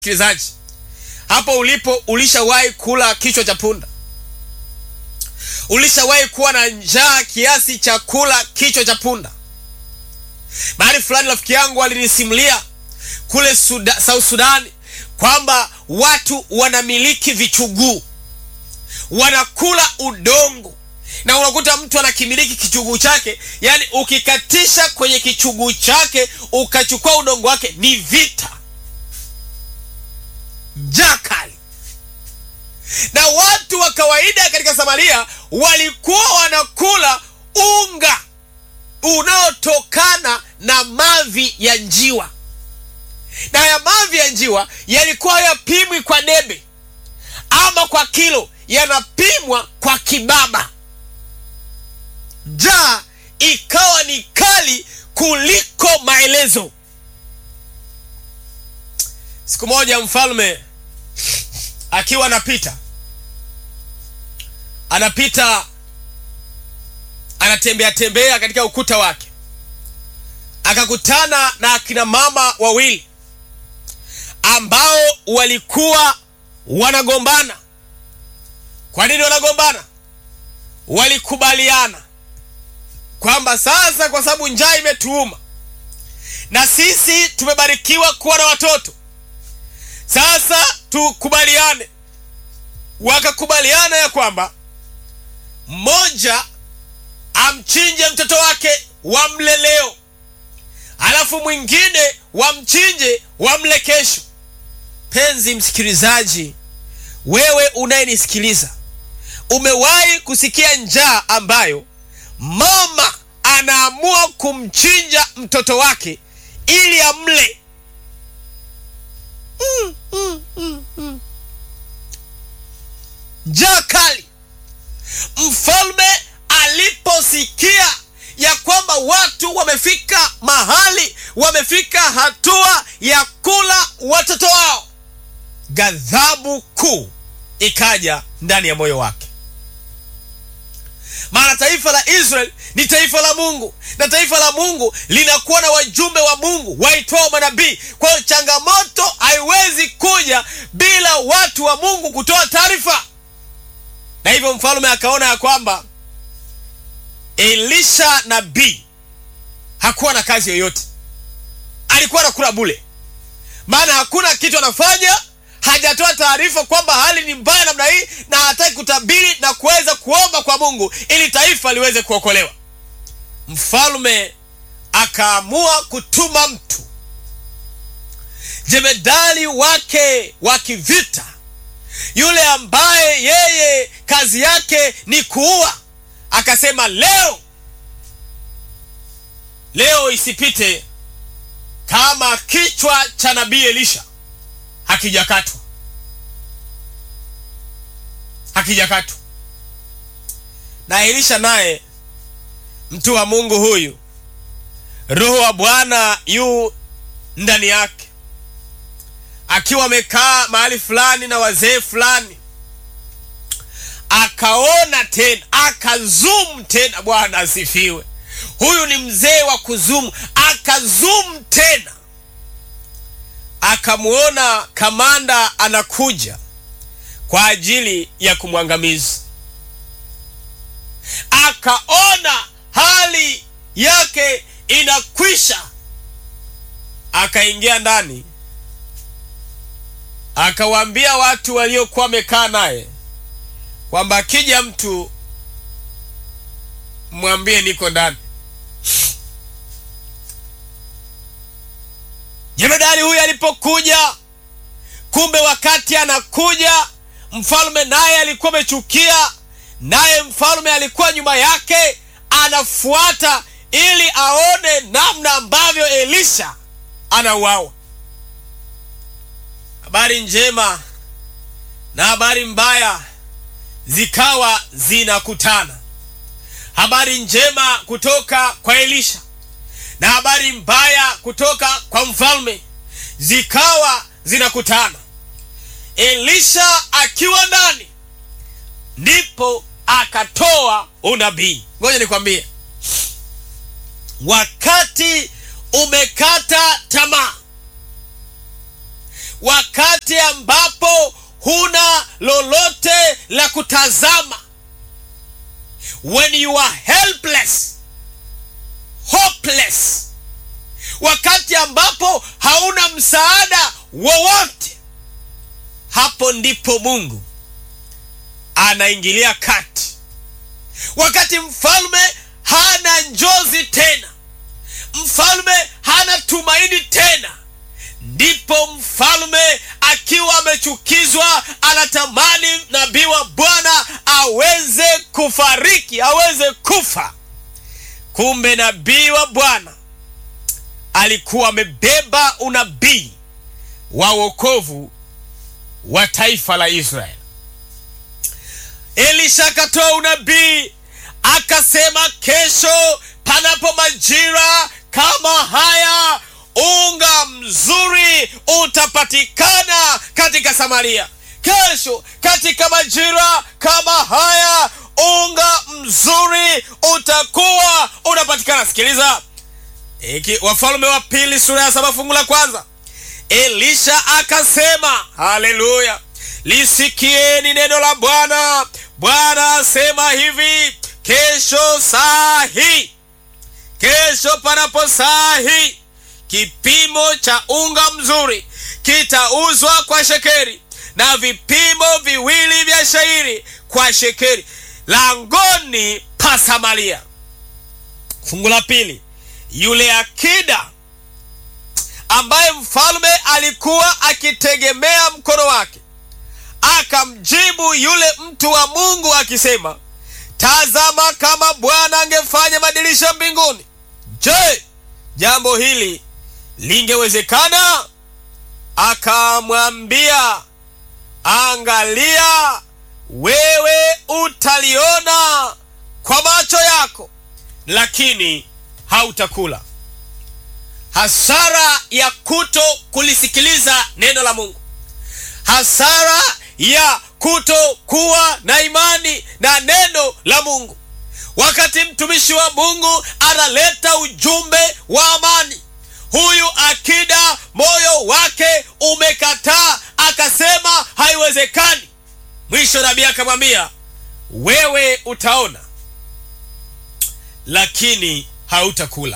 Msikilizaji, hapo ulipo, ulishawahi kula kichwa cha punda? Ulishawahi kuwa na njaa kiasi cha kula kichwa cha punda? Mahali fulani rafiki yangu alinisimulia kule Suda, South Sudani kwamba watu wanamiliki vichuguu, wanakula udongo, na unakuta mtu anakimiliki kichuguu chake, yaani ukikatisha kwenye kichuguu chake ukachukua udongo wake ni vita njaa kali. Na watu wa kawaida katika Samaria walikuwa wanakula unga unaotokana na mavi ya njiwa, na haya mavi ya njiwa yalikuwa hayapimwi kwa debe ama kwa kilo, yanapimwa kwa kibaba. Njaa ikawa ni kali kuliko maelezo. Siku moja mfalme akiwa anapita anapita anatembea tembea katika ukuta wake, akakutana na akina mama wawili ambao walikuwa wanagombana. Kwa nini wanagombana? Walikubaliana kwamba sasa, kwa sababu njaa imetuuma na sisi tumebarikiwa kuwa na watoto sasa tukubaliane. Wakakubaliana ya kwamba mmoja amchinje mtoto wake wamle leo, alafu mwingine wamchinje wamle kesho. Penzi msikilizaji, wewe unayenisikiliza, umewahi kusikia njaa ambayo mama anaamua kumchinja mtoto wake ili amle? Mm, mm, mm, mm. Njaa kali. Mfalme aliposikia ya kwamba watu wamefika mahali, wamefika hatua ya kula watoto wao, ghadhabu kuu ikaja ndani ya moyo wake. Maana taifa la Israeli ni taifa la Mungu na taifa la Mungu linakuwa na wajumbe wa Mungu waitwao manabii. Kwa hiyo changamoto haiwezi kuja bila watu wa Mungu kutoa taarifa, na hivyo mfalme akaona ya kwamba Elisha nabii hakuwa na kazi yoyote, alikuwa anakula bule, maana hakuna kitu anafanya hajatoa taarifa kwamba hali ni mbaya namna hii, na hataki kutabiri na kuweza kuomba kwa Mungu ili taifa liweze kuokolewa. Mfalme akaamua kutuma mtu jemedali wake wa kivita, yule ambaye yeye kazi yake ni kuua. Akasema, leo leo isipite kama kichwa cha nabii Elisha hakijakatwa hakijakatwa. Na Elisha naye mtu wa Mungu huyu, roho wa Bwana yu ndani yake, akiwa amekaa mahali fulani na wazee fulani, akaona tena, akazumu tena. Bwana asifiwe. Huyu ni mzee wa kuzumu, akazumu tena akamwona kamanda anakuja kwa ajili ya kumwangamiza. Akaona hali yake inakwisha, akaingia ndani, akawaambia watu waliokuwa wamekaa naye kwamba akija mtu mwambie niko ndani. Jemedari huyu alipokuja, kumbe wakati anakuja, mfalme naye alikuwa amechukia, naye mfalme alikuwa nyuma yake anafuata, ili aone namna ambavyo Elisha anauawa. Habari njema na habari mbaya zikawa zinakutana, habari njema kutoka kwa Elisha na habari mbaya kutoka kwa mfalme zikawa zinakutana. Elisha akiwa ndani, ndipo akatoa unabii. Ngoja nikwambie, wakati umekata tamaa, wakati ambapo huna lolote la kutazama, when you are helpless, hopeless, wakati ambapo hauna msaada wowote, hapo ndipo Mungu anaingilia kati. Wakati mfalme hana njozi tena, mfalme hana tumaini tena, ndipo mfalme akiwa amechukizwa anatamani nabii wa Bwana aweze kufariki, aweze kufa. Kumbe nabii wa Bwana alikuwa amebeba unabii wa wokovu wa taifa la Israeli. Elisha akatoa unabii akasema, kesho panapo majira kama haya unga mzuri utapatikana katika Samaria. Kesho katika majira kama haya unga mzuri utakuwa unapatikana. Sikiliza iki Wafalme wa Pili sura ya saba fungu la kwanza. Elisha akasema, haleluya, lisikieni neno la Bwana. Bwana asema hivi, kesho saa hii, kesho panapo saa hii kipimo cha unga mzuri kitauzwa kwa shekeri na vipimo viwili vya shairi kwa shekeri langoni pa Samaria. Fungu la pili, yule akida ambaye mfalme alikuwa akitegemea mkono wake akamjibu yule mtu wa Mungu akisema, tazama, kama Bwana angefanya madirisha mbinguni, je, jambo hili lingewezekana? Akamwambia, angalia, wewe utaliona kwa macho yako, lakini hautakula. Hasara ya kuto kulisikiliza neno la Mungu, hasara ya kuto kuwa na imani na neno la Mungu. Wakati mtumishi wa Mungu analeta ujumbe wa amani, huyu akida moyo wake umekataa, akasema haiwezekani. Mwisho nabii akamwambia, wewe utaona, lakini hautakula.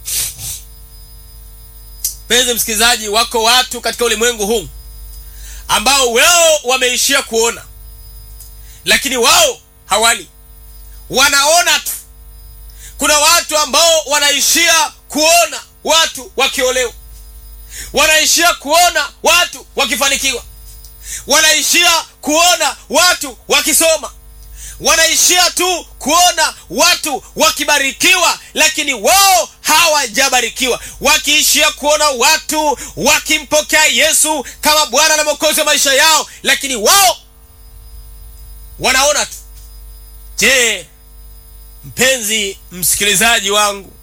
Mpenzi msikilizaji, wako watu katika ulimwengu huu ambao wao wameishia kuona, lakini wao hawali, wanaona tu. Kuna watu ambao wanaishia kuona watu wakiolewa, wanaishia kuona watu wakifanikiwa, wanaishia kuona watu wakisoma, wanaishia tu kuona watu wakibarikiwa, lakini wao hawajabarikiwa, wakiishia kuona watu wakimpokea Yesu kama Bwana na Mwokozi wa maisha yao, lakini wao wanaona tu. Je, mpenzi msikilizaji wangu,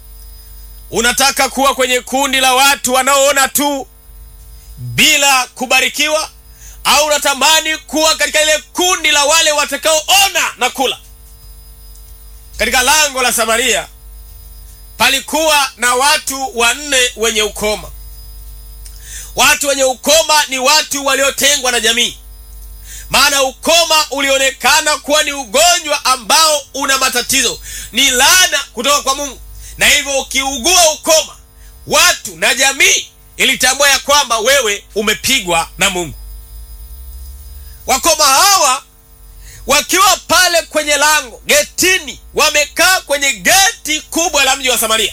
unataka kuwa kwenye kundi la watu wanaoona tu bila kubarikiwa, au unatamani kuwa katika ile kundi la wale watakaoona na kula? Katika lango la Samaria palikuwa na watu wanne wenye ukoma. Watu wenye ukoma ni watu waliotengwa na jamii, maana ukoma ulionekana kuwa ni ugonjwa ambao una matatizo, ni laana kutoka kwa Mungu, na hivyo ukiugua ukoma, watu na jamii ilitambua ya kwamba wewe umepigwa na Mungu. Wakoma hawa wakiwa pale kwenye lango getini, wamekaa kwenye geti kubwa la mji wa Samaria,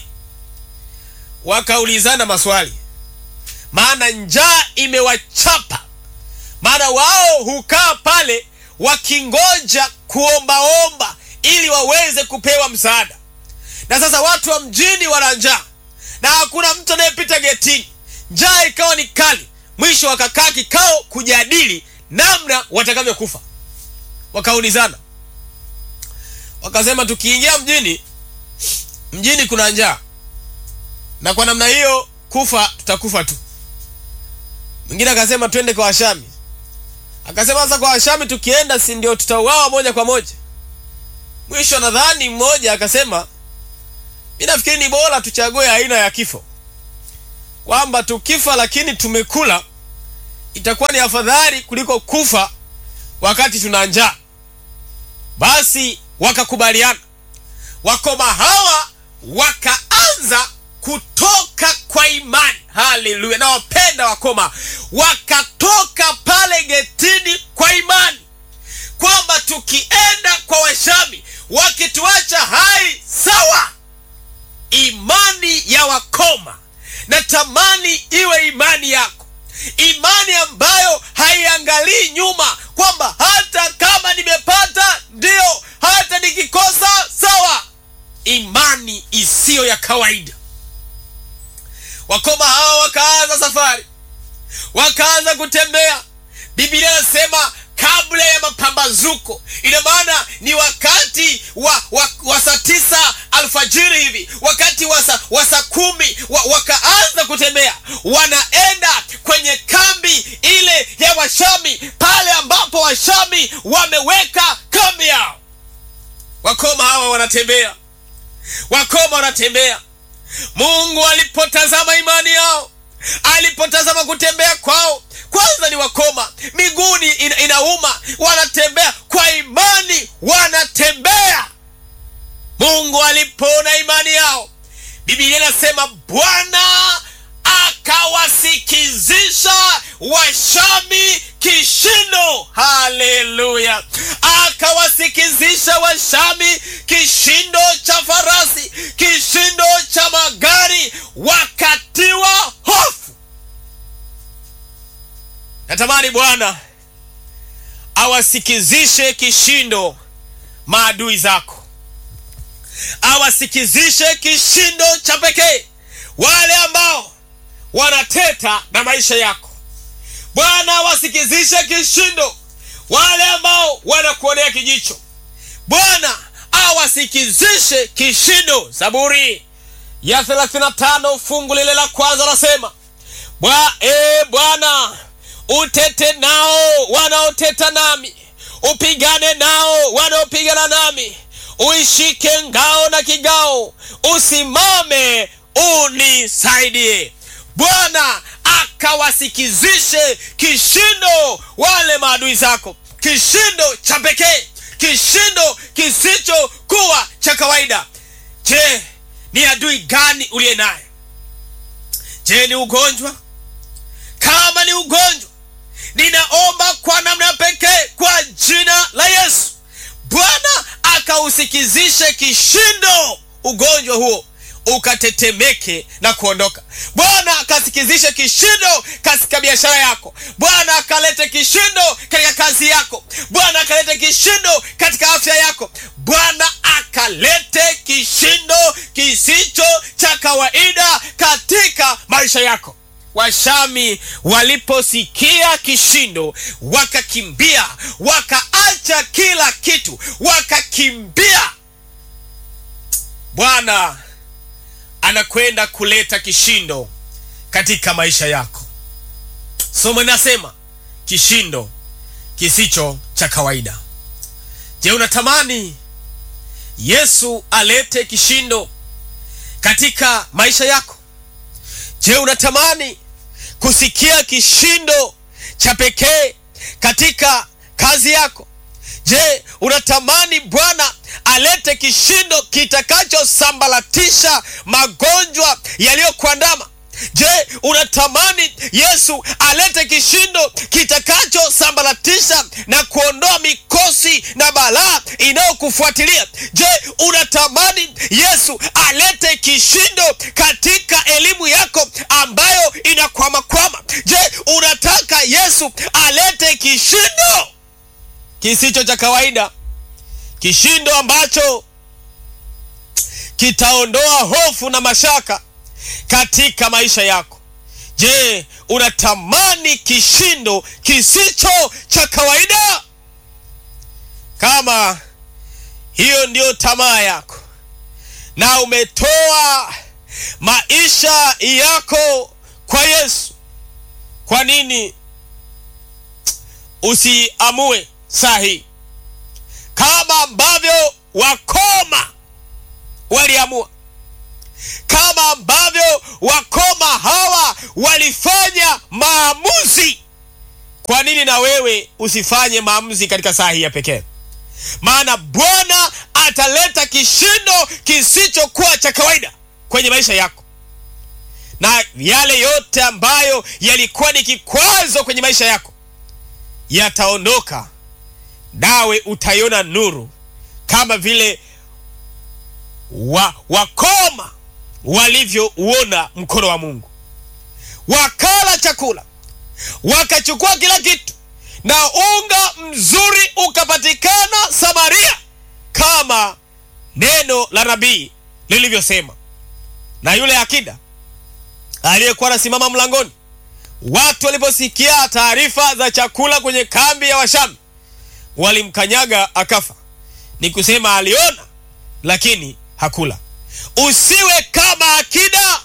wakaulizana maswali, maana njaa imewachapa. Maana wao hukaa pale wakingoja kuombaomba ili waweze kupewa msaada, na sasa watu wa mjini wana njaa na hakuna mtu anayepita getini. Njaa ikawa ni kali, mwisho wakakaa kikao kujadili namna watakavyokufa. Wakaulizana wakasema, tukiingia mjini, mjini kuna njaa, na kwa namna hiyo kufa tutakufa tu. Mwingine akasema twende kwa Washami, akasema sasa kwa Washami tukienda, si ndio tutauawa moja kwa moja? Mwisho nadhani mmoja akasema, mi nafikiri ni bora tuchague aina ya kifo, kwamba tukifa lakini tumekula itakuwa ni afadhali kuliko kufa wakati tuna njaa. Basi wakakubaliana, wakoma hawa wakaanza kutoka kwa imani. Haleluya! Nawapenda wakoma, wakatoka pale getini kwa imani kwamba tukienda kwa Washami wakituacha hai sawa. Imani ya wakoma natamani iwe imani yako, imani ambayo haiangalii nyuma, kwamba hata kama nimepata ndio, hata nikikosa sawa. Imani isiyo ya kawaida. Wakoma hawa wakaanza safari, wakaanza kutembea. Biblia inasema kabla ya mapambazuko, ina maana ni wakati wa, wa, wa saa tisa alfajiri hivi, wakati wa saa wa saa kumi wa, wakaanza kutembea, wanaenda kwenye kambi ile ya Washami, pale ambapo Washami wameweka kambi yao. Wakoma hawa wanatembea, wakoma wanatembea. Mungu alipotazama imani yao, alipotazama kutembea kwao kwanza ni wakoma, miguuni ina, inauma, wanatembea kwa imani, wanatembea. Mungu alipoona imani yao, Biblia inasema Bwana akawasikizisha Washami kishindo. Haleluya! Akawasikizisha Washami kishindo cha farasi, kishindo cha magari, wakatiwa hofu. Natamani Bwana awasikizishe kishindo maadui zako, awasikizishe kishindo cha pekee wale ambao wanateta na maisha yako. Bwana awasikizishe kishindo wale ambao wanakuonea kijicho. Bwana awasikizishe kishindo. Zaburi ya 35 fungu lile la kwanza nasema bwa e Bwana utete nao wanaoteta nami, upigane nao wanaopigana nami, uishike ngao na kigao, usimame unisaidie. Bwana akawasikizishe kishindo wale maadui zako, kishindo cha pekee, kishindo kisichokuwa cha kawaida. Je, ni adui gani uliye naye? Je, ni ugonjwa? Kama ni ugonjwa, ninaomba kwa namna pekee kwa jina la Yesu, Bwana akausikizishe kishindo ugonjwa huo ukatetemeke na kuondoka. Bwana akasikizishe kishindo katika biashara yako. Bwana akalete kishindo katika kazi yako. Bwana akalete kishindo katika afya yako. Bwana akalete kishindo kisicho cha kawaida katika maisha yako. Washami waliposikia kishindo wakakimbia, wakaacha kila kitu, wakakimbia. Bwana anakwenda kuleta kishindo katika maisha yako. Somo linasema kishindo kisicho cha kawaida. Je, unatamani Yesu alete kishindo katika maisha yako? Je, unatamani kusikia kishindo cha pekee katika kazi yako? Je, unatamani Bwana alete kishindo kitakachosambaratisha magonjwa yaliyokuandama? Je, unatamani Yesu alete kishindo kitakachosambaratisha na kuondoa mikosi na balaa inayokufuatilia? Je, unatamani Yesu alete kishindo katika elimu yako ambayo inakwamakwama? Je, unataka Yesu alete kishindo kisicho cha kawaida, kishindo ambacho kitaondoa hofu na mashaka katika maisha yako. Je, unatamani kishindo kisicho cha kawaida? Kama hiyo ndiyo tamaa yako na umetoa maisha yako kwa Yesu, kwa nini usiamue saa hii kama ambavyo wakoma waliamua kama ambavyo wakoma hawa walifanya maamuzi kwa nini na wewe usifanye maamuzi katika saa hii ya pekee? Maana Bwana ataleta kishindo kisichokuwa cha kawaida kwenye maisha yako, na yale yote ambayo yalikuwa ni kikwazo kwenye maisha yako yataondoka, nawe utaiona nuru kama vile wa, wakoma walivyouona mkono wa Mungu. Wakala chakula wakachukua kila kitu, na unga mzuri ukapatikana Samaria, kama neno la nabii lilivyosema. Na yule akida aliyekuwa anasimama mlangoni, watu waliposikia taarifa za chakula kwenye kambi ya Washami walimkanyaga akafa. Ni kusema aliona, lakini hakula. Usiwe kama akida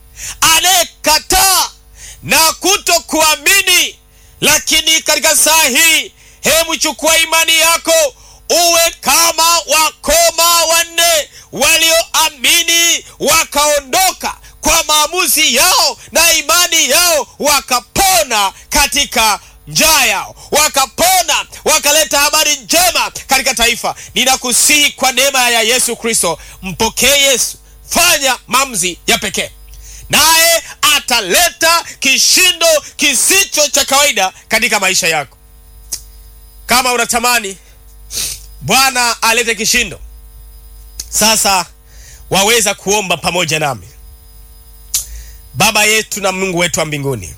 anayekataa na kuto kuamini. Lakini katika saa hii, hebu chukua imani yako, uwe kama wakoma wanne walioamini wakaondoka kwa maamuzi yao na imani yao, wakapona katika njaa yao, wakapona wakaleta habari njema katika taifa. Ninakusihi kwa neema ya Yesu Kristo, mpokee Yesu, fanya maamuzi ya pekee naye ataleta kishindo kisicho cha kawaida katika maisha yako. Kama unatamani Bwana alete kishindo, sasa waweza kuomba pamoja nami. Baba yetu na Mungu wetu wa mbinguni,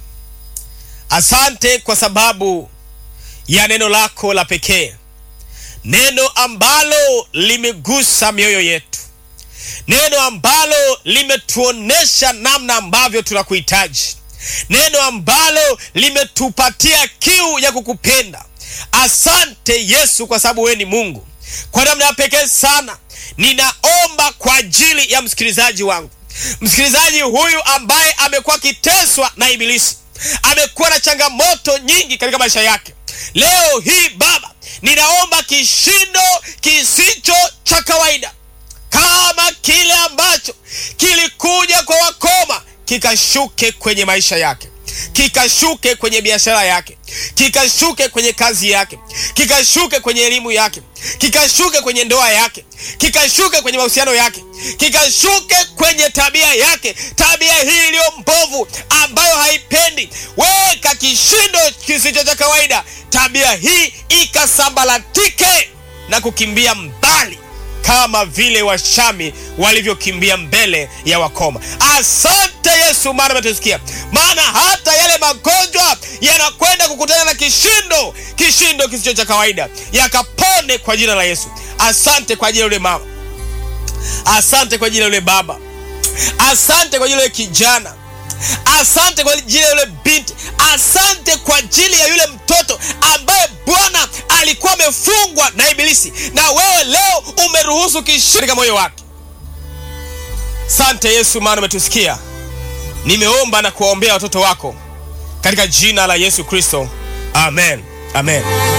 asante kwa sababu ya neno lako la pekee, neno ambalo limegusa mioyo yetu neno ambalo limetuonesha namna ambavyo tunakuhitaji, neno ambalo limetupatia kiu ya kukupenda. Asante Yesu, kwa sababu wewe ni Mungu. Kwa namna ya pekee sana, ninaomba kwa ajili ya msikilizaji wangu, msikilizaji huyu ambaye amekuwa akiteswa na Ibilisi, amekuwa na changamoto nyingi katika maisha yake. Leo hii Baba, ninaomba kishindo kisicho cha kawaida kama kile ambacho kilikuja kwa wakoma kikashuke kwenye maisha yake, kikashuke kwenye biashara yake, kikashuke kwenye kazi yake, kikashuke kwenye elimu yake, kikashuke kwenye ndoa yake, kikashuke kwenye mahusiano yake, kikashuke kwenye tabia yake, tabia hii iliyo mbovu ambayo haipendi. Weka kishindo kisicho cha kawaida, tabia hii ikasambalatike na kukimbia mbali kama vile Washami walivyokimbia mbele ya wakoma. Asante Yesu, maana umetusikia, maana hata yale magonjwa yanakwenda kukutana na kishindo, kishindo kisicho cha kawaida, yakapone kwa jina la Yesu. Asante kwa ajili ya yule mama, asante kwa ajili ya yule baba, asante kwa ajili ya yule kijana asante kwa ajili ya yule binti, asante kwa ajili ya yule mtoto ambaye Bwana alikuwa amefungwa na Ibilisi, na wewe leo umeruhusu kishindo katika moyo wake. Sante Yesu, maana umetusikia. Nimeomba na kuwaombea watoto wako katika jina la Yesu Kristo, amen, amen.